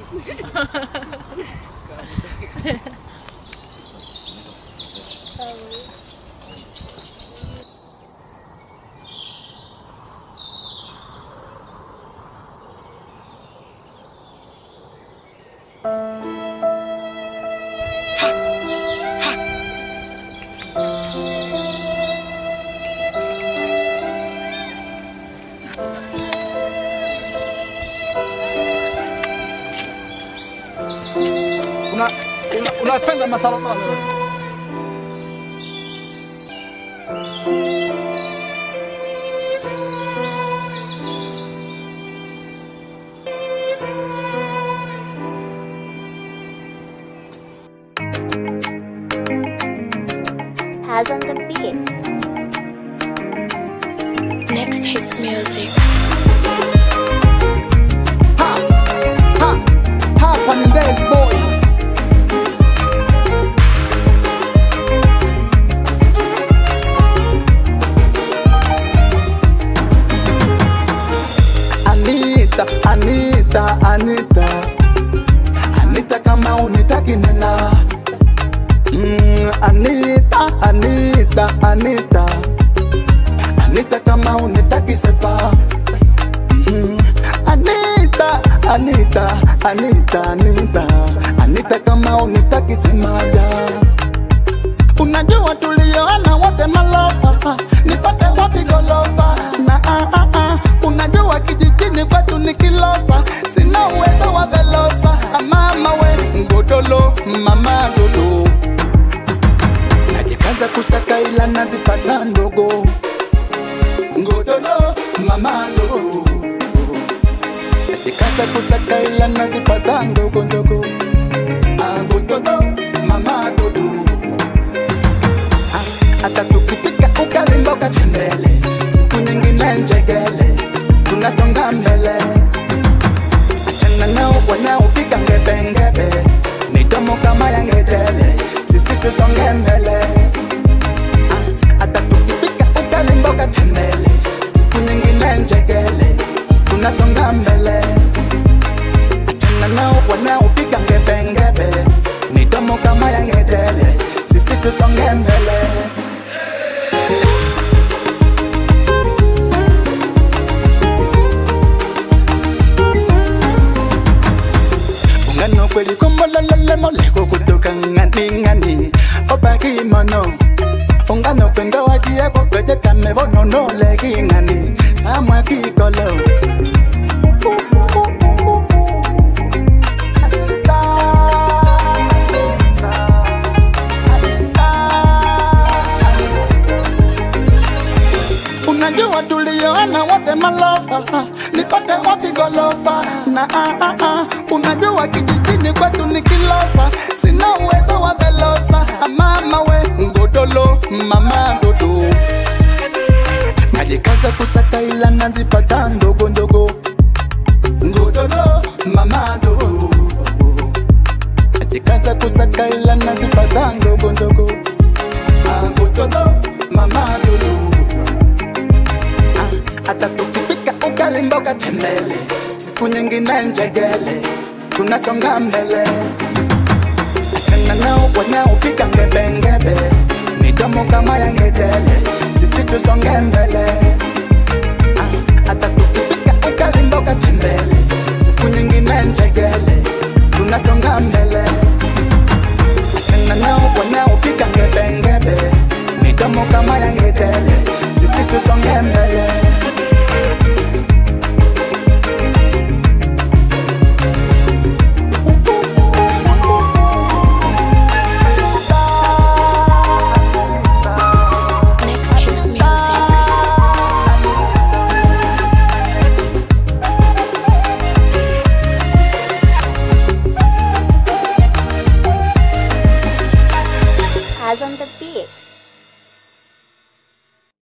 Una una- unapenda masalabano wewe. Has on the beat. Next hit music. Ha! Ha! Hapa ni dance boy. Anita, Anita, Anita. Anita kama unitaki nena. Mm, Anita, Anita, Anita. Anita kama unitaki sepa. Mm, Anita, Anita, Anita, Anita, Anita kama unitaki semaja. Unajua tulioana wote malofa, nipate wapi golofa? Na ah, ah, ah, unajua kijijini kwetu ni kilosa, sina uwezo wa velosa. Ah, Mama we ngodolo, mama dodo, najikaza kusaka ila nazipata ndogo. Ngodolo, mama dodo Najikaza kusaka ila nazipata ndogo ndogo Agododo, mama dodo Ah, Hata tukipika ugali mboga tembele Siku nyingine njegele Tunasonga mbele Achana nao wanaopika ngebe ngebe Midomo kama ya ngedele Sisi tusonge mbele Ah, Hata tukipika ugali mboga tembele Siku nyingine njegele Tunasonga mbele achana nao wanaopiga ngebengebe midomo kama ya ngedele sisi tusonge mbele ungano kweli komolololemoleko kutoka ng'aning'ani obaki mono ungano kwendo wajieko kwejekame vononoleking'ani samwakikolo Unajua tulioana wote malofa, nipate wapi golofa? Na ah, ah, ah, unajua kijijini kwetu ni kilosa, sina uwezo wa velosa. Ah, Mama we ngodolo, mama dodo, najikaza kusaka ila nazipata ndogo ndogo. Ngodolo, mama dodo, najikaza kusaka ila nazipata ndogo ndogo. Ah, Ngodolo, mama dodo hata tukipika ugali mboga tembele, siku nyingine njegele, tunasonga mbele. Achana nao wanaopika ngebengebe, midomo kama ya ngedele, sisi tusonge mbele.